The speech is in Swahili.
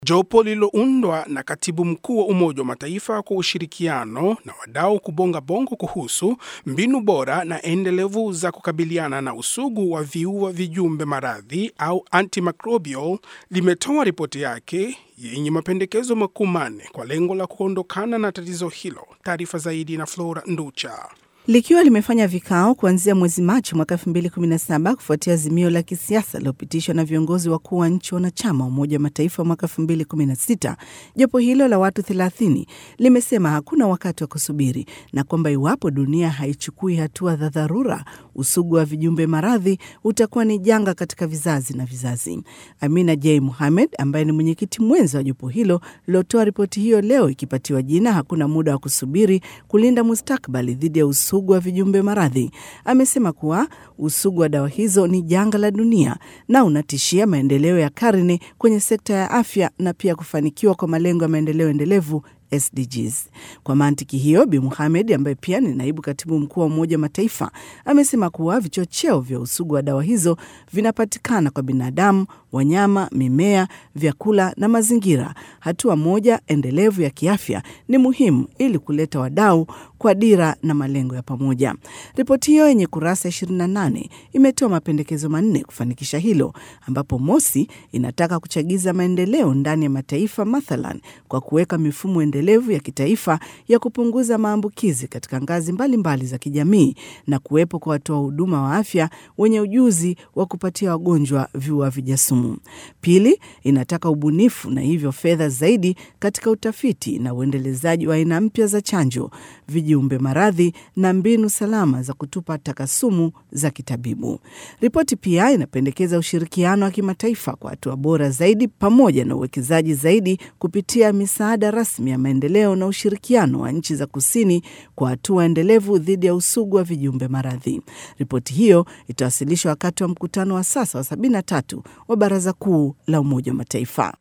Jopo lililoundwa na katibu mkuu wa Umoja wa Mataifa kwa ushirikiano na wadau kubonga bongo kuhusu mbinu bora na endelevu za kukabiliana na usugu wa viua vijumbe maradhi au antimicrobial limetoa ripoti yake yenye mapendekezo makuu manne kwa lengo la kuondokana na tatizo hilo. Taarifa zaidi na Flora Nducha. Likiwa limefanya vikao kuanzia mwezi Machi mwaka 2017 kufuatia azimio la kisiasa lilopitishwa na viongozi wakuu wa nchi wanachama wa Umoja wa Mataifa mwaka 2016, jopo hilo la watu 30 limesema hakuna wakati wa kusubiri na kwamba iwapo dunia haichukui hatua za dharura, usugu wa vijumbe maradhi utakuwa ni janga katika vizazi na vizazi. Amina J Muhamed ambaye ni mwenyekiti mwenza wa jopo hilo lilotoa ripoti hiyo leo ikipatiwa jina hakuna muda wa kusubiri kulinda mustakbali dhidi ya usugu wa vijumbe maradhi, amesema kuwa usugu wa dawa hizo ni janga la dunia na unatishia maendeleo ya karne kwenye sekta ya afya na pia kufanikiwa kwa malengo ya maendeleo endelevu SDGs. Kwa mantiki hiyo, Bi Muhamed ambaye pia ni naibu katibu mkuu wa Umoja wa Mataifa amesema kuwa vichocheo vya usugu wa dawa hizo vinapatikana kwa binadamu, wanyama, mimea, vyakula na mazingira. Hatua moja endelevu ya kiafya ni muhimu ili kuleta wadau kwa dira na malengo ya pamoja. Ripoti hiyo yenye kurasa 28 imetoa mapendekezo manne kufanikisha hilo, ambapo mosi, inataka kuchagiza maendeleo ndani ya mataifa, mathalan kwa kuweka mifumo endelevu ya kitaifa ya kupunguza maambukizi katika ngazi mbalimbali mbali za kijamii na kuwepo kwa watoa huduma wa afya wenye ujuzi wa kupatia wagonjwa viua vijasumu. Pili, inataka ubunifu na hivyo fedha zaidi katika utafiti na uendelezaji wa aina mpya za chanjo, vijiumbe maradhi na mbinu salama za kutupa takasumu za kitabibu. Ripoti pia inapendekeza ushirikiano wa kimataifa kwa hatua bora zaidi pamoja na uwekezaji zaidi kupitia misaada rasmi ya maendeleo na ushirikiano wa nchi za kusini kwa hatua endelevu dhidi ya usugu wa vijumbe maradhi. Ripoti hiyo itawasilishwa wakati wa mkutano wa sasa wa 73 wa Baraza Kuu la Umoja wa Mataifa.